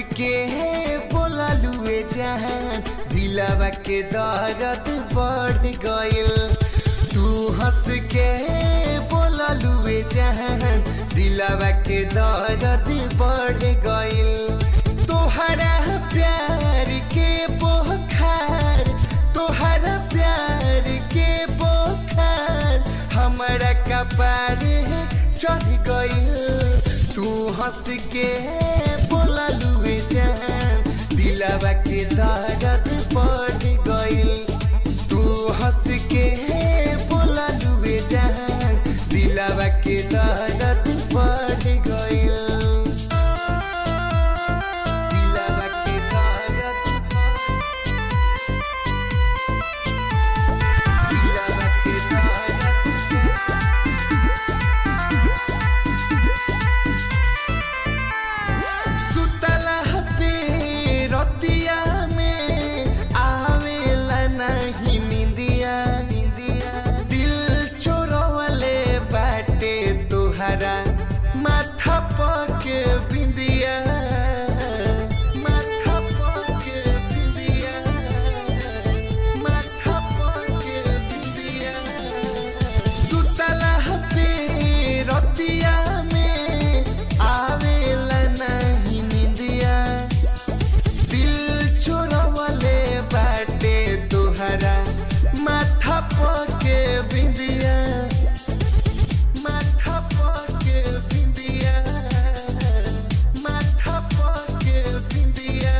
के बोललुए जहान दिलवा के दर्द बढ़ गइल तू हंस के बोललुए जहान दिलवा के दर्द बढ़ गइल तोहरा प्यार के बोखार तोहरा प्यार के बोखार हमारा कपार चढ़ गइल तू हंस के बोललुए जान दिलवा के दर्द बढ़ गइल तू हंस के बोललुए जान दिलवा के दर्द बढ़ गइल दिलवा के दर्द दिलवा के दर्द सुतला पे रतिया में आवेला नहीं निंदिया निंदिया दिल चोरवले बाटे तोहरा माथा पके बिंदिया माथा पके बिंदिया माथा पके बिंदिया सुतला पे रतिया में आवेला नहीं निंदिया दिल चोरवले बाटे तोहरा माथा पके बिंदिया माथा पके बिंदिया माथा पके बिंदिया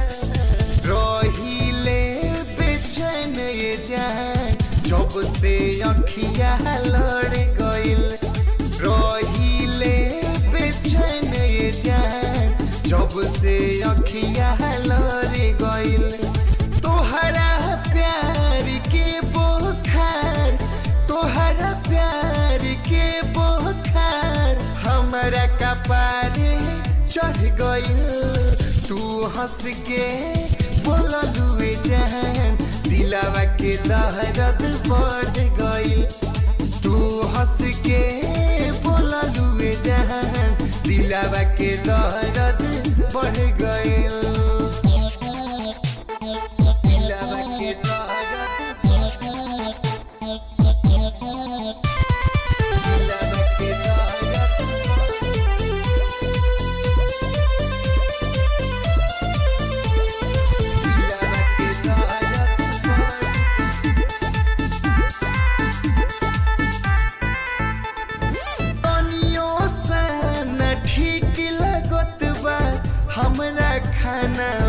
रहिले बेचैन ये जान जब से अखिया लड़ गइल रहिले बेचैन ये जान जब से अखिया लड़ गइल तोहरा प्यार के बोखार तोहरा प्यार के बोखार हमारा कपार चढ़ गइल तू हंस के बोललुए जान दिलवा के दर्द बढ़ गइल तू हंस के बोललुए जान दिलवा के दर्द बढ़ गइल दिलवा के दर्द दिलवा के दर्द दिलवा के दर्द तनियो सा न ठीक लगत बा हमरा खाना